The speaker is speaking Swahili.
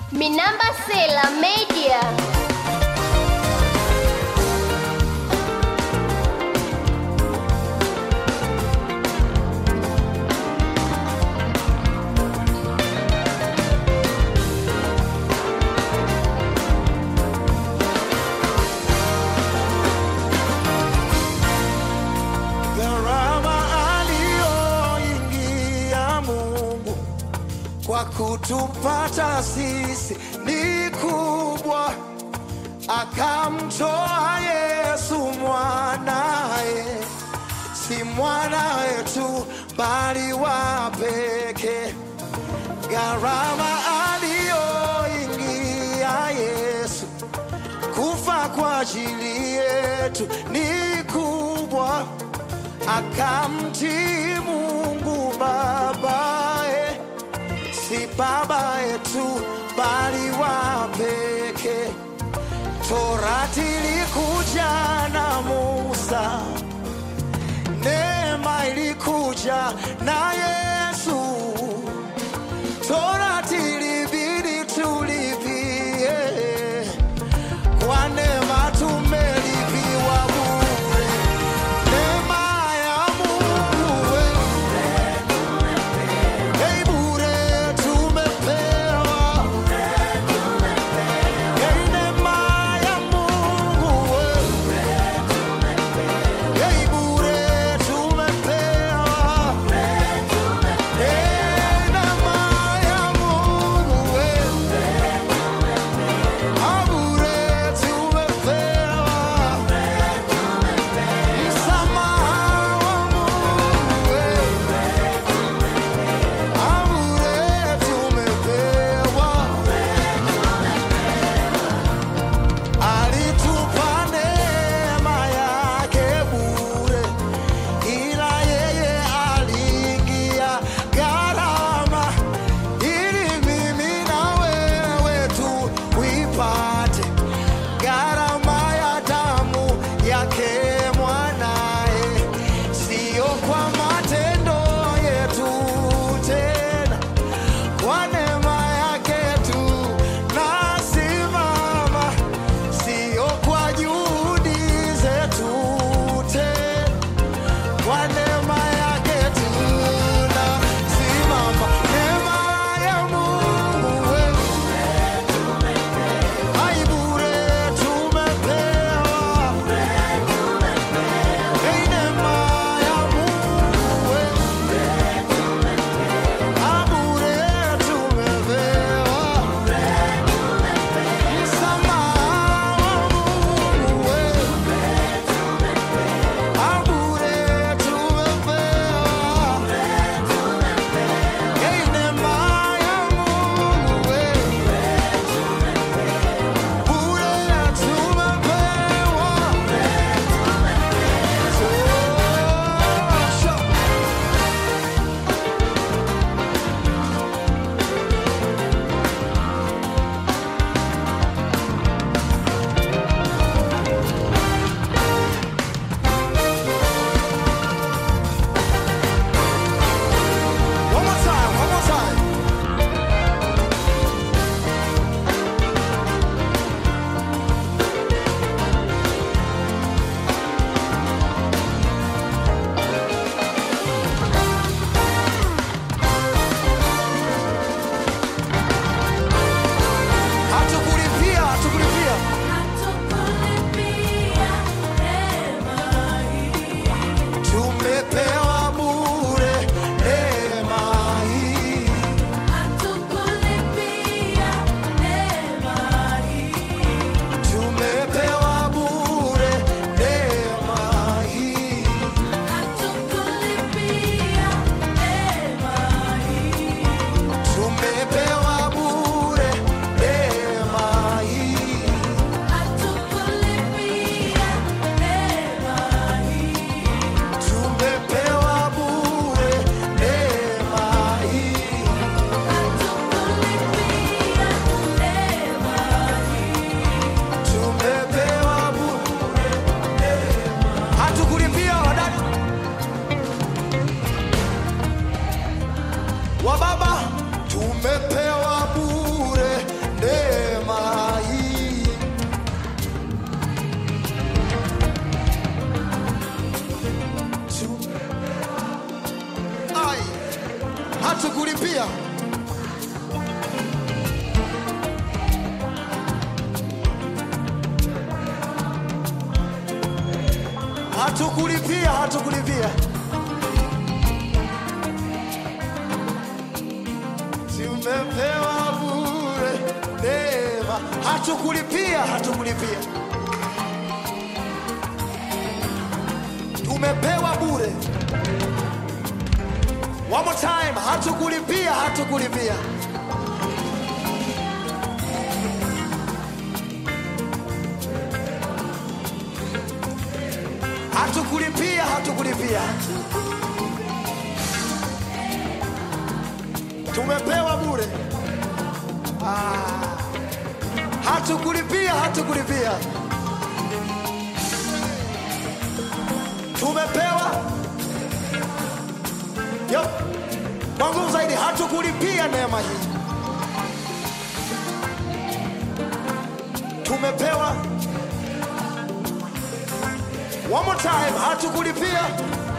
Minamba Sela Media. Gharama aliyoingia Mungu kwa kutupata sisi ni kubwa, akamtoa Yesu mwanaye, si mwana wetu bali wa pekee. Gharama aliyoingia Yesu kufa kwa ajili yetu ni kubwa, akamtii Mungu babaye, si baba yetu bali wa pekee. Torati ilikuja na Musa, neema ilikuja na Yesu. Torati ilibidi tulipie kwa neema tumelipiwa bure. Neema ya Mungu we, hey, bure tumepewa. Hey, neema ya Mungu we, hey, bure tumepewa. hatukulipia. Hatukulipia, hatukulipia. Tumepewa bure neema, hatukulipia, hatukulipia. Tumepewa bure. One more time, hatukulipia, hatukulipia. Hatukulipia, hatukulipia. Tumepewa bure. Ah. Hatukulipia, hatukulipia. Tumepewa Yep. Kwa nguvu zaidi, hatukulipia neema hii, tumepewa. One more time, hatukulipia,